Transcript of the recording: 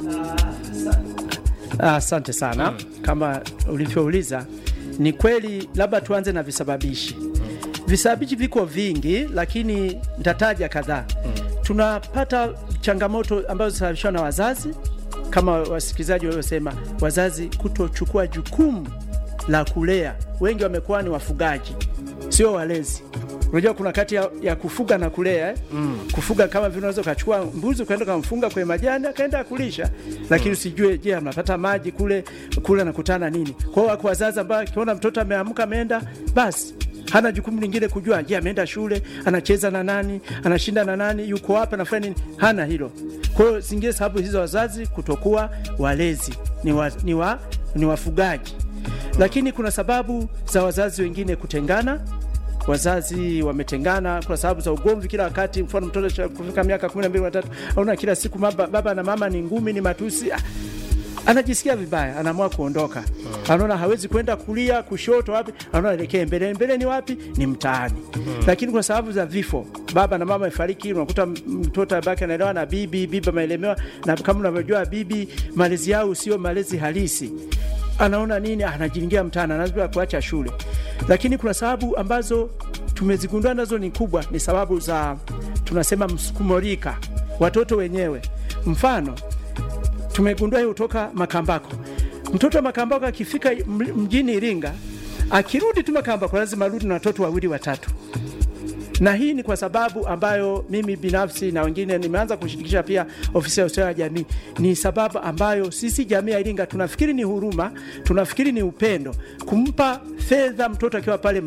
Asante sana. Kama ulivyouliza, ni kweli, labda tuanze na visababishi. Visababishi viko vingi, lakini nitataja kadhaa. Tunapata changamoto ambazo zinasababishwa na wazazi, kama wasikilizaji waliosema, wazazi kutochukua jukumu la kulea. Wengi wamekuwa ni wafugaji, sio walezi. Unajua kuna kati ya, ya kufuga na kulea eh? Kufuga kama vile unaweza ukachukua mbuzi ukaenda ukamfunga kwenye majani akaenda kulisha, lakini usijue, je, anapata maji kule kule anakutana nini? Kwa hiyo wako wazazi ambao akiona mtoto ameamka ameenda, basi hana jukumu lingine kujua, je, ameenda shule, anacheza na nani, anashinda na nani, yuko wapi, anafanya nini? Hana hilo. Kwa hiyo zingine sababu hizo wazazi kutokuwa walezi ni, wa, ni, wa, ni wafugaji, lakini kuna sababu za wazazi wengine kutengana wazazi wametengana kwa sababu za ugomvi kila wakati. Mfano, mtoto kufika miaka kumi na mbili watatu, aona kila siku baba, baba na mama ni ngumi, ni matusi ah, anajisikia vibaya, anaamua kuondoka. Anaona hawezi kwenda kulia, kushoto, wapi, anaona elekee mbele. Mbele ni wapi? Ni mtaani. Lakini kwa sababu za vifo, baba na mama amefariki, unakuta mtoto abaki anaelewa na bibi, bibi ameelemewa, na kama unavyojua bibi, malezi yao sio malezi halisi anaona nini, anajiingia mtaani, anaanza kuacha shule. Lakini kuna sababu ambazo tumezigundua nazo ni kubwa, ni sababu za tunasema msukumorika, watoto wenyewe. Mfano, tumegundua hiyo kutoka Makambako. Mtoto wa Makambako akifika mjini Iringa, akirudi tu Makambako lazima arudi na watoto wawili watatu na hii ni kwa sababu ambayo mimi binafsi na wengine nimeanza kushirikisha pia ofisi ya ustawi wa jamii. Ni sababu ambayo sisi jamii ya Iringa tunafikiri ni huruma, tunafikiri ni upendo, kumpa fedha mtoto akiwa pale